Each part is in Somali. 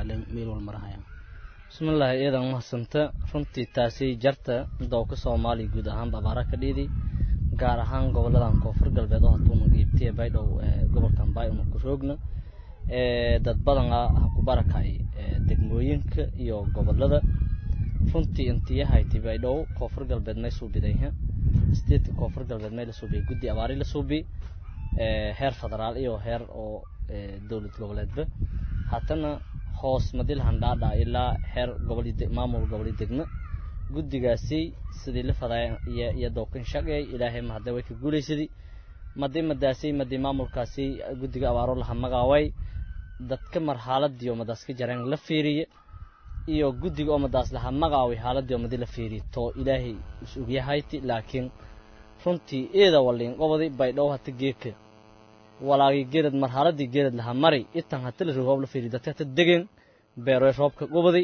barakacleen meel wal marahayaan bismillaahi iyadan mahadsanta runtii taasi jarta dowka soomaaliya guud ahaanba abaara ka dhiidi gaar ahaan goboladan koonfur galbeed oo hatuuna qiibtiya baydhow gobolkan baay una ku roogna dad badan ha ku barakacay degmooyinka iyo gobolada runtii intiyahayti baydhow koonfur galbeed may suubidayha statetka koonfur galbeed may la suubiyay guddi abaari la suubi heer federaal iyo heer oo dowlad goboleedba haddana hoos madil handhaadha ilaa heer gobol maamul goboli degmo guddigaasi sidii la fadaya iyo iyo dowkan shaqeey ilaahay mahadda way ka guulaysadii madi madaasi madi maamulkaasi guddiga abaaro laha magaaway dadka mar xaaladiyo madaas ka jareen la fiiriye iyo guddiga oo madaas laha magaaway xaaladiyo madi la fiiriye to ilaahay is ogyahayti laakiin runtii eeda waliin qobodi baydhow hata geeka walaagi geelad marxaladii geelad laha mari itan hata la roob la fiiriye dadka hata degen beeroy roobka qobodi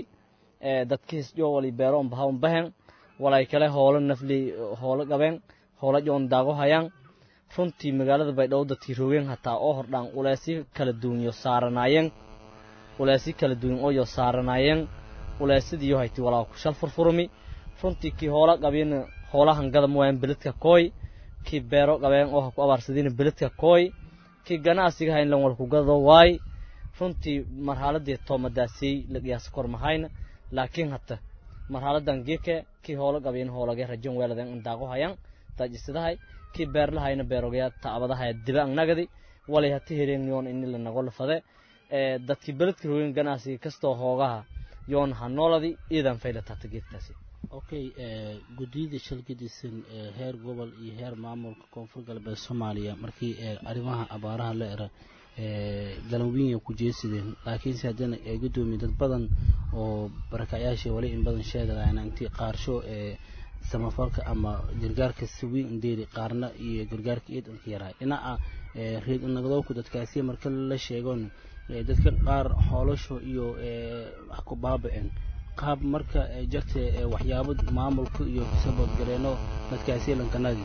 dadka hisjo wali beero on baha on bahen walay kale hoolo nafli hoolo qabeen hoolo joon daago hayaan runtii magaalada baydhabo dadkii roogeen hataa oo hordhaan uleesi kala duwanyo saaranaayeen uleesi kala duwan ooyo saaranaayeen uleesidiyo hayti walaa ku shal furfurmi runtii kii hoola qabiyana hoolahan gadam waayan beledka kooy kii beero qabeen oo ha ku abaarsadina beledka kooy kii ganacsiga hayn lan walku gado waay runtii marxaladii toomadaasii la qiyaasa kor mahayna laakiin hata marxaladan geeke kii hoolo qabiyan hoolage rajan weeladen indaaqo hayan taajisadahay kii beerlahayna beerogaya taabadahaya diba angnagadi walay hati hereen yoon ini la nago lafade dadkii beledka rogeen ganacsiga kastoo hoogaha yoon ha nooladi iidan faylatata geedkaasi okay guddiyada shalgadisan heer gobol iyo heer maamulka koonfur galbeed soomaaliya markii arrimaha abaaraha la era galanwiinya ku jeesideen laakiinse haddana ay guddoomiye dad badan oo barakacyaasha wali in badan sheegayaan intii qaarsho ee samafalka ama gargaarka sawiin indeeri qaarna iyo gargaarka iidanka yaraay dhinaca reed nagdowku dadkaasi marka la sheegon dadka qaar hoolasho iyo ku baaba-een qaab marka jarta waxyaabo maamulka iyo kusaboodgareeno dadkaasi lankanagi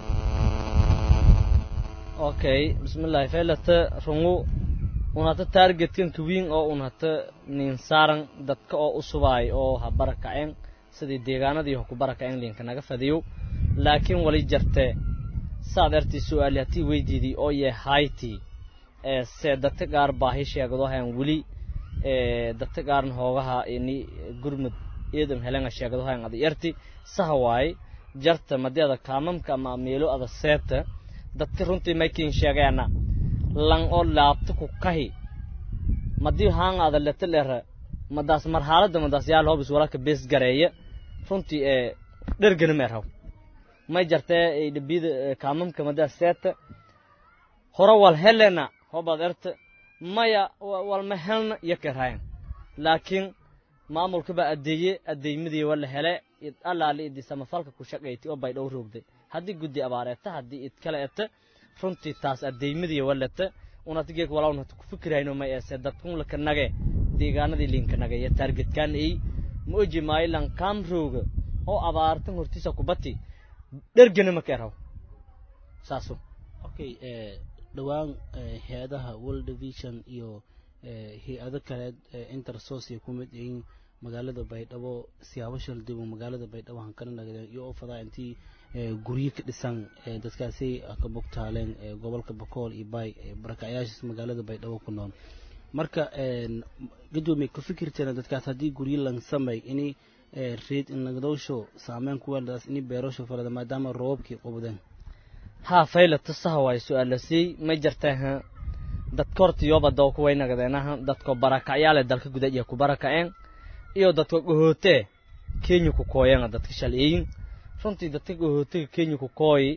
okay bismillahi faylata rungu unhata targetkan kawiin oo unhata nin saaran dadka oo u subaay oo ha barakaceen sidii deegaanadii ha ku barakaceen linka naga fadiyo laakiin wali jarte saad artii su-aali hatii weydiidii oo yee hayti se dadka qaar baahi sheegado hayan weli dadka qaarna hoogaha ini gurmud eedan helenga sheegado hayan ada yarti saha waaye jarta madeeda kaamamka ama meelo ada seeta dadka runtii maykin sheegeena lan oo laabta ku kahi madii haan ada leta lera madaas marxaalada madaas yaal hobis walaka bees gareeya runtii ee dhergana meerhaw may jartee dhibida kaamamka madaas seeta hore wal helena hobad erta maya walma helna iyo kerhayan laakiin maamulka baa adeeye adeeymadii wala hele allaali idi samafalka ku shaqayti oo bay dhow roogday haddii guddi abaareeta haddii id kale eta runtii taas adeeymadii walata unatigeek walawn hata ku fikirayno may eese dadkun laka nage deegaanadii linka nage iyo taargetkaan ey ma oji maayo lan kaam rooga oo abaartan hortiisa kubati dhergana ma keerhaw saasu okay dhowaan hay-adaha world vision iyo hay-ado kaleed intersocia ku mid yihiin magaalada baydhabo siyaabo shaldibo magaalada baydhabo hankana nagdeen iyo oo fadaa intii guryo ka dhisan dadkaasi ka bogtaaleen gobolka bakool iyo baay barakacyaashaas magaalada baydhabo ku nool marka gadoomiye ka fikirteena dadkaas haddii guryo lan samay ini reed nagdowsho saameyn ku weeladaas ini beerosho falada maadaama roobabkii qubdeen haa faylata saha waay su-aalasii may jartaaha dadka horta yooba dawka way nagadeenaha dadko barakacyaale dalka gudaad iyo ku barakaceen iyo dadka gohootee kenya ku kooyana dadka shalciyin runtii dadka gohootiga kenya ku kooyi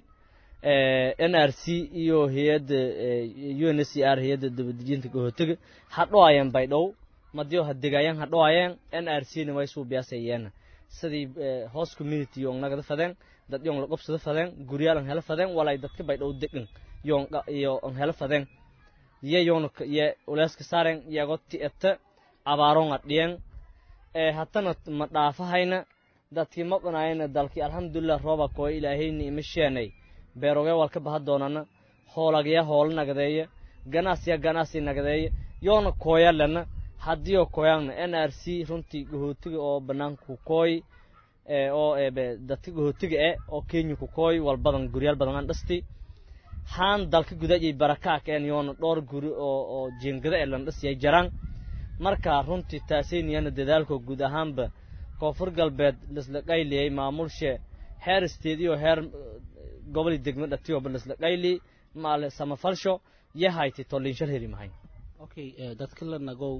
n r c iyo hay-adda u n c r hay-adda dabadejinta gohootiga hadhoayeen baydhow madiyo hadegaayeen hadhoayeen n r c na way suubiyaasayeen sidii hoos community yong nagada fadeen dad yong laqobsada fadeen guryaalan hela fadeen walay dadka baydhow degan yong iyo on hela fadeen ye yong ye uleyska saaren yago ti'eta abaaron adhiyen hatana ma dhaafahayna dadkii maqnaayana dalkii alxamdulilah rooba kooy ilaahayni ima sheenay beerogee walka baha doonana hoolagya hoolo nagadeeya ganacsiya ganacsi nagadeeya yoona kooya lena haddii oo koyaanna n r c runtii gahootiga oo bannaanka ku kooy oo dadka gahootiga eh oo kenya ku kooy walbadan guryaal badan aan dhasti haan dalka gudaajay barakaa keen yoona dhowr guri oo oo jeengada ee lan dhasiyay jaraan marka runtii taasaynayana dadaalko guud ahaanba koonfur galbeed lisla qayliyay maamulshe heer state iyo heer gobol degmo dhatiyoba lisla qayli maale samafalsho yahayti toliinshal heri mahay okay dadka la nagow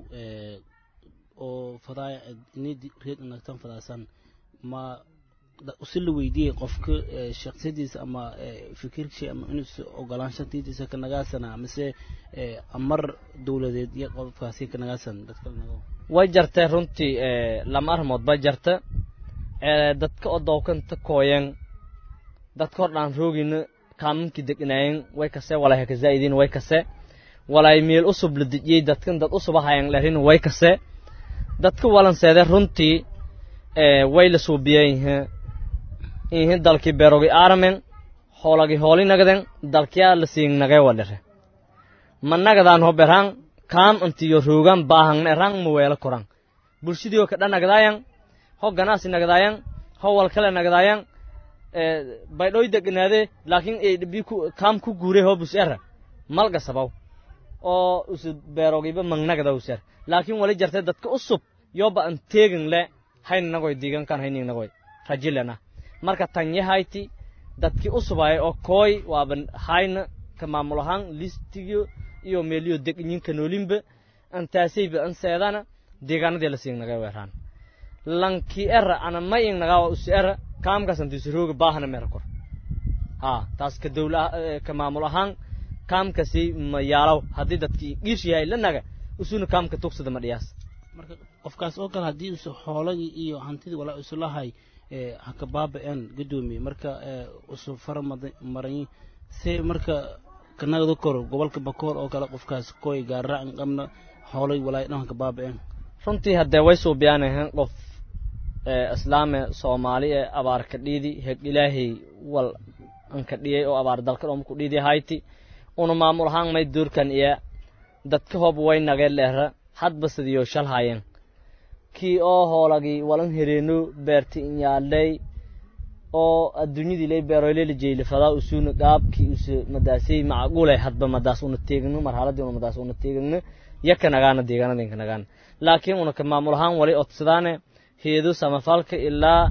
oo fadaaya inid reed nagtan fadaasan ma si la weydiiyey qofka shaksiyadiisa ama fikirkiisa ama inuusa ogolaanshantiisa ka nagaasana mise amar dowladeed iyo qofkaasi ka nagaasan dadka la nagow way jartee runtii lama arrimood bay jarta dadka oo dawkanta kooyan dadka hor dhaan roogina kaamankii degnaayeen way kase walay haka zaa'idin way kase walay meel usub la dejiyey dadkan dad usuba hayan lerin way kase dadka walanseede runtii way la suubiyeen ihi dalkii beerogi aaramen hoolagi hooli nagaden dalkiyaa la siin nagee walere ma nagadaan ho berang kaam antiyo roogan baahang erang ma weela korang bulshadiyo kadha nagadaayan ho ganaasi nagadaayan ho walkale nagadaayan baydhoy degnaade laakiin eedhabi kaam ku guure ho bus era malga sabaw oo usu beerogiba mangnagada user laakiin wali jartay dadka usub yoba an teegin le hayn nagoy digan kan haynin nagoy rajilena marka tanyahayti dadkii usubay oo kooy waaba hayna ka maamul ahaan listigiyo iyo meeliyo degnyin kanoolinba antaasayba an seedana deegaanadii la siin naga weeraan lankii era ana may ing nagaa usi era kaamkaas antisurooga baahana meera kor ha taas ka dawla ka maamul ahaan kaamkasi ma yaalaw haddii dadkii dhiish yahay la naga usuna kaamka tugsada ma dhiyaas marka qofkaas oo kale haddii usu xoolagii iyo hantidii walaa isulahay haka baaba-een guddoomiye marka usu fara maray se marka kanagda koro gobolka bakool oo kale qofkaas koy gaarraacan qabna xoolay walaay dhan haka baaba-een runtii haddee way suubiyaanahan qof islaame soomaali ee abaar ka dhiidi heg ilaahay wal anka dhiyay oo abaar dalka dhom ku dhiidi hayti una maamul ahaan may duurkan iyo dadka hob way nagee leera hadba sidiyo shal haayeen kii oo hoolagii walan hereeno beerti inyaaley oo adduunyadii lay beeroyleyla jeylifadaa usuna gaabkii usu madaasay macquulay hadba madaas una teegno marhaladii una madaas una teegno yaka nagaana deegaanadinka nagaana laakiin una ka maamul ahaan wali odsadaane heedo samafalka ilaa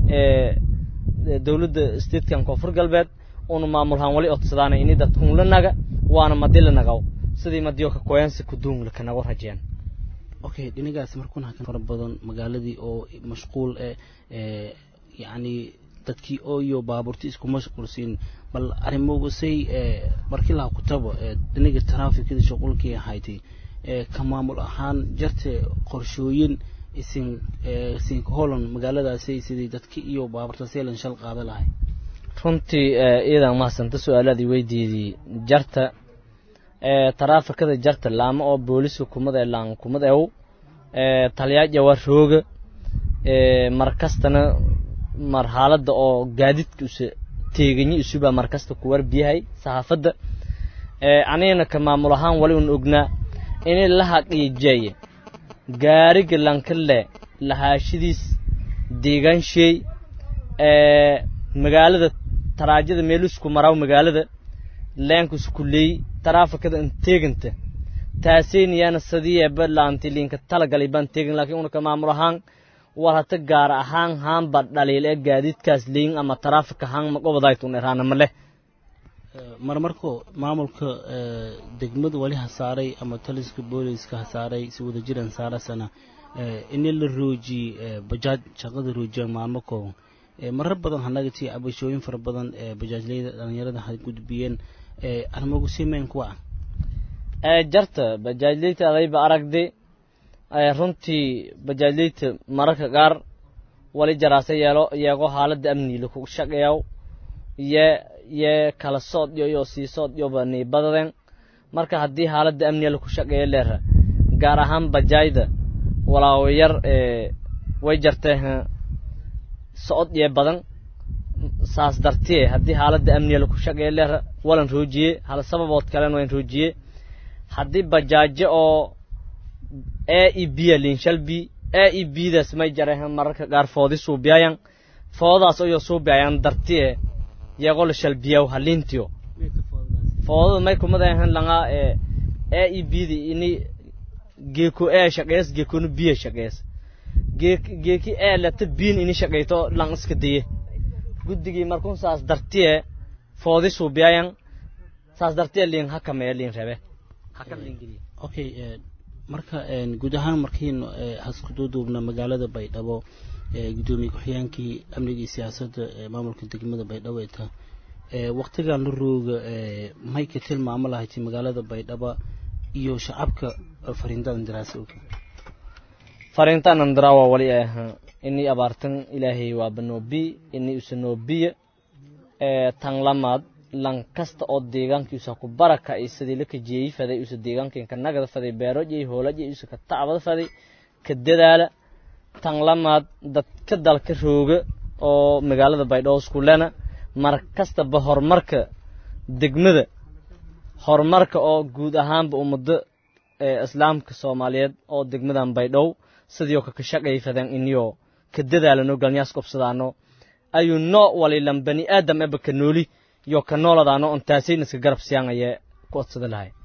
dowladda statekan koonfur galbeed una maamul ahaan wali odsadaane ini dadkun la naga waana madi la nagaw sidii madiyo ka koyansi kuduung laka nago rajeen okay dhinigaas markuna fara badan magaaladii oo mashquul eh yacni dadkii oo iyo baabuurti isku mashquulsiin bal arrimogasay markii laha kutabo dhiniga taraafikada shuqulkii ahaydey ka maamul ahaan jarte qorshooyin isin isinka holland magaaladaasi sidii dadki iyo baabuurta seelan shal qaada lahay runtii iidan mahadsanta su-aalaadii weydiidii jarta taraafikada jarta laama oo booliska kumada ee laan kumada ew taliyaaja waa rooga markastana marxaaladda oo gaadidka usa teeganyi isubaa markasta ku warbiyahay saxaafadda anigana ka maamul ahaan wali un ognaa inay la haqiijeeye gaariga lankale lahaashadiis deegaansheey magaalada taraajada meelusku maraw magaalada leenkus kuleey taraafikada in teeganta taaseynayaana sadiyeeba laantilinka talagalay baan teegin laakiin una ka maamul ahaan war hata gaar ahaan haanba dhaliil ee gaadiidkaas leyin ama taraafik ahaan magobadaytun eraana ma leh marmarko maamulka degmada wali hasaaray ama taliska booliska hasaaray si wada jiran saarasana ini la roojiyey bajaaj shaqada roojiyaan maalmo kooban marar badan hanagati cabashooyin fara badan bajaajleyda dhalinyarada ha gudbiyeen arrimogu simeyn kuwa ah jarta bajaajleyta adayba aragdi runtii bajaajleyta mararka qaar wali jaraase yeelo yeego xaaladda amniga ku shaqeeyaw ye ye kala sood yo yo sii sood yoba niibadaden marka haddii xaaladda amniga laku shaqeeyo leera gaar ahaan bajaajda walaawo yar way jartee socod iyo badan saas dartiye haddii xaaladda amniga laku shaqeeyo leera walan roojiye hal sababood kalena wayn roojiye haddii bajaajo oo a e b a linshalbi a e b daas may jarahan mararka qaar foodi suubiyayan foodaas ayoo suubiyayan dartiye yaqol shalbiyaw halintiyo foodada may kumadahan langa ee a e b da ini geeko a shaqeys geekonu b shaqeys geeki a lata biin ini shaqeyto lang iska daye guddigii markun saas dartiye foodi suubiyayan saas dartiye liin hakameya liin rebe haka liin geliye okay marka guud ahaan markiinu haskuduuduubna magaalada baydhabo gudoomiye ku-xigeenkii amniga iyo siyaasadda maamulka degmada baydhabo ee taa waktigan la rooga may ka tilmaamo lahayti magaalada baydhabo iyo shacabka fariindadan daraasa og fariintaan andaraa waa wali ay ahaa inii abaartan ilaahay waa banoobi inii usanoobiya tan lamaad lan kasta oo deegaankiisa ku baraka ay sidii la kajeeyi faday usa deegaankin ka nagada faday beerojay hoolajay usa ka tacbada faday ka dadaala tan lamaad dadka dalka rooga oo magaalada baydhabo iskulena mar kastaba horumarka degmada horumarka oo guud ahaanba ummado islaamka soomaaliyeed oo degmadan baydhabo sidii oo kaka shaqay fadan iniyoo ka dadaalano galnyaas qobsadaano ayuu noo walilan bani aadam eba ka nooli yo ka nooladaano on taasayna iska garab siyaangaya ku odsada lahay